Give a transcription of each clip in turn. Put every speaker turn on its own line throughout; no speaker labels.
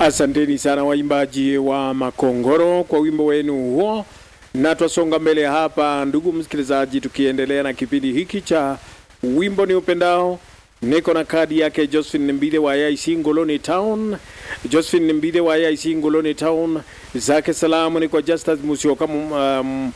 Asanteni sana waimbaji wa Makongoro kwa wimbo wenu huo, na twasonga mbele hapa, ndugu msikilizaji, tukiendelea na kipindi hiki cha wimbo ni upendao. Niko na kadi yake Josephine Mbide wa AIC Ngoloni Town. Josephine Mbide wa AIC Ngoloni Town, zake salamu ni kwa Justus Musioka um,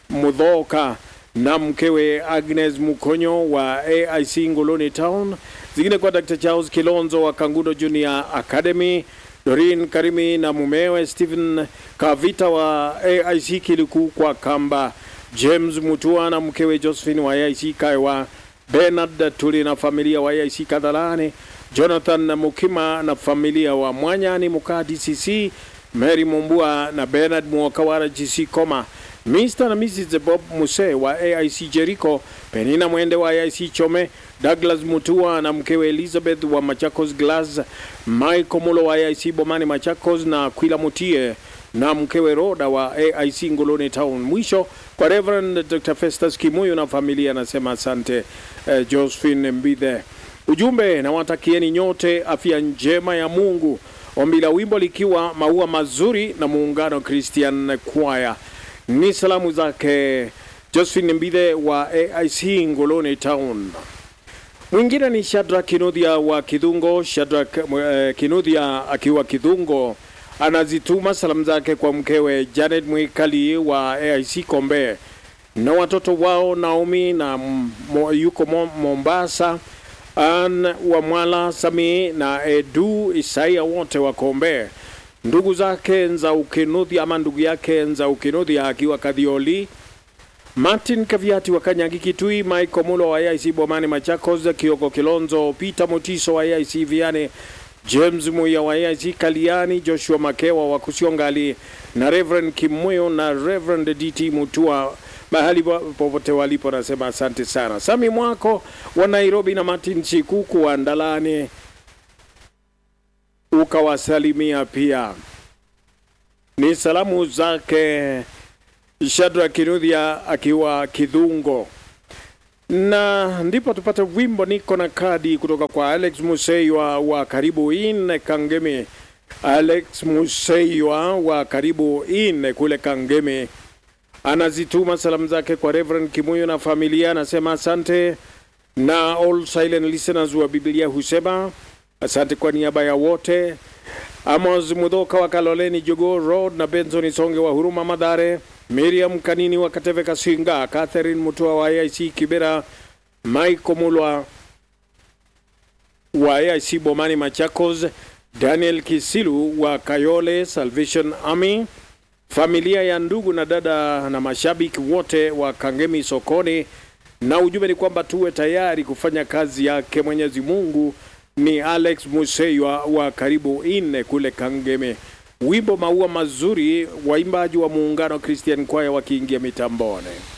Mudhoka na mkewe Agnes Mukonyo wa AIC Ngoloni Town, zingine kwa Dr. Charles Kilonzo wa Kangudo Junior Academy, Dorin Karimi na mumewe Stephen Kavita wa AIC Kiliku kwa Kamba, James Mutua na mkewe Josephine wa AIC Kaiwa, Bernard Tuli na familia wa AIC Kadhalani, Jonathan na Mukima na familia wa Mwanyani Muka DCC, Mary Mumbua na Bernard Mwakawara GC Koma, Mr. na Mrs. Bob Muse wa AIC Jericho, Penina Mwende wa AIC Chome, Douglas Mutua na mkewe Elizabeth wa Machakos Glass, Michael Mulo wa AIC Bomani Machakos na Kwila Mutie na mkewe Roda wa AIC Ngoloni Town. Mwisho kwa Reverend Dr. Festus Kimuyu na familia anasema asante. Eh, Josephine Mbithe, ujumbe na watakieni nyote afya njema ya Mungu. Ombi la wimbo likiwa maua mazuri na muungano Christian Choir. Ni salamu zake Josephine Mbithe wa AIC Ngoloni Town. Mwingine ni Shadrack Kinudhia wa Kidhungo. Shadrack uh, Kinudhia akiwa Kidhungo anazituma salamu zake kwa mkewe Janet Mwikali wa AIC Kombe na watoto wao Naomi na mo, yuko mo, Mombasa, An wa Mwala Sami na Edu Isaia wote wa Kombe, ndugu zake Nza Ukinudhia ama ndugu yake Nza Ukinudhia akiwa Kadhioli Martin Kaviati wa Kanyagi Kitui, Michael Mulo wa AIC Bomani Machakos, Kioko Kilonzo, Peter Motiso wa AIC Viane, James Muya wa AIC Kaliani, Joshua Makewa wa Kusiongali na Reverend Kimoyo na Reverend DT Mutua mahali popote walipo, nasema asante sana. Sami Mwako wa Nairobi na Martin Chikuku wa Ndalani ukawasalimia pia. Ni salamu zake Shadrack Kinudhia akiwa Kidhungo, na ndipo tupate wimbo niko na kadi kutoka kwa Alex Museiwa wa karibu ine Kangemi. Alex Museiwa wa karibu ine kule Kangemi anazituma salamu zake kwa Reverend Kimuyo na familia, anasema asante, na all silent listeners wa Biblia husema asante kwa niaba ya wote. Amos Mudhoka wa Kaloleni Jogo Road na Benson Songe wa Huruma Madhare, Miriam Kanini wa Kateve Kasinga, Catherine Mutua wa AIC Kibera, Michael Mulwa wa AIC Bomani Machakos, Daniel Kisilu wa Kayole Salvation Army, familia ya ndugu na dada na mashabiki wote wa Kangemi sokoni, na ujumbe ni kwamba tuwe tayari kufanya kazi yake Mwenyezi Mungu. Ni Alex Museiwa wa karibu ine kule Kangemi. Wimbo maua mazuri, waimbaji wa muungano Christian Choir wakiingia mitambone.